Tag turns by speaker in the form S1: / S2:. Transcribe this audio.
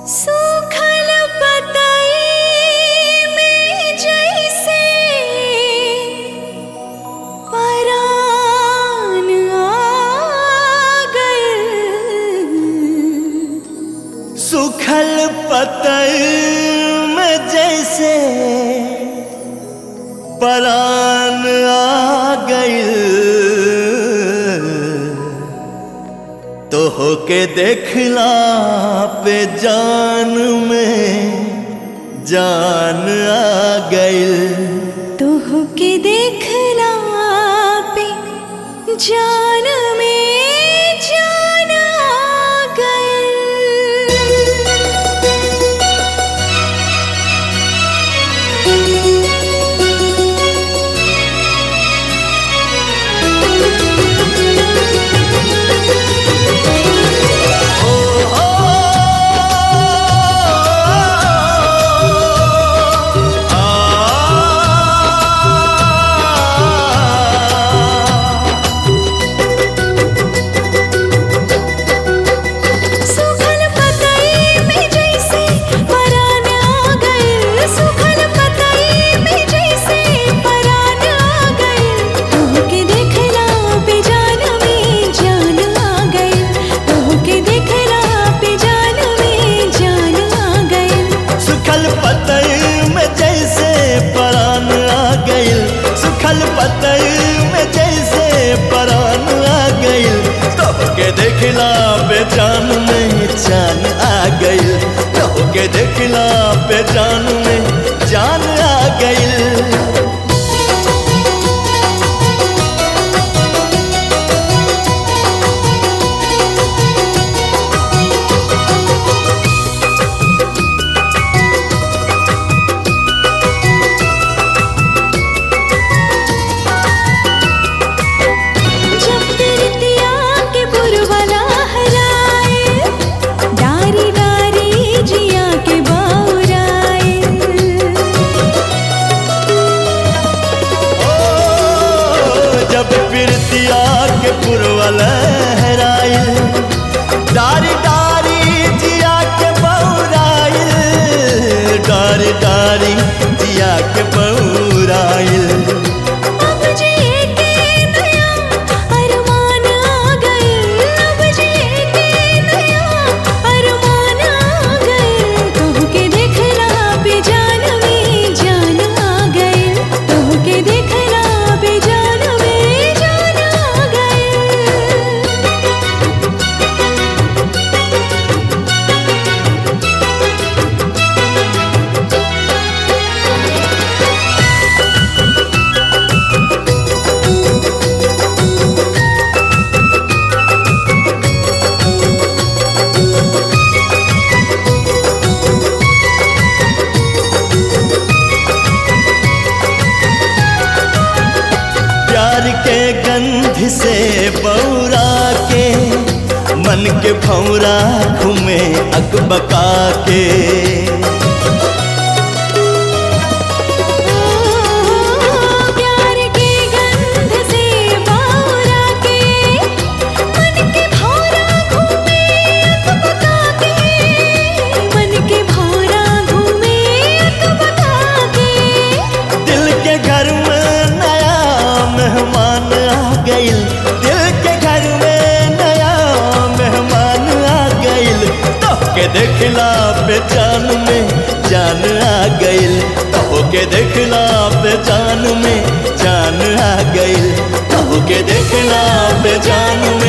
S1: सूखल पतई में जैसे परान आ गइल
S2: सूखल पतल में जैसे परान आ गइल तो होके देखला पे जान में जान आ गइल
S1: तोह के देखला पे जान में जान आ गइल सूखल पतई में जैसे परान आ गइल सूखल पतई में जैसे परान आ गइल तोह के देखला पे जान में जान आ गइल तोह के देखला पे जान में जान आ गइल
S2: सुखल पतल में जैसे परान आ गइल सुखल पतल में जैसे परान आ गइल तो के देखला पे जान में जान आ गइल तो के देखला पे जान में जान आ गइल
S1: जब तिरतिया के पुरवला हराए डारी डारी जिया के बाउराए
S2: ओ, जब पिरतिया के पुरवा लहराइल डारी डारी जिया के बौराइल डारी डारी जिया के बौराइल
S1: अब जिए के नया अरमान आ गइल अब जिए के नया अरमान आ गइल तोह के देखला पे जान में जान आ गइल तोह के देखला पे जान में जान आ गइल
S2: प्यार के गंध से बौरा के मन के भौरा घूमे अकबका के
S1: प्यार के गंध से बावरा के मन के भौरा घूमे अकबका के मन के भौरा घूमे अकबका के
S2: दिल के घर में नया मेहमान आ गइल दिल के घर में नया मेहमान आ गइल तो के देखला पे जान में जान आ गइल तो के देखला पे जान में जान आ गइल तो के देखला पे जान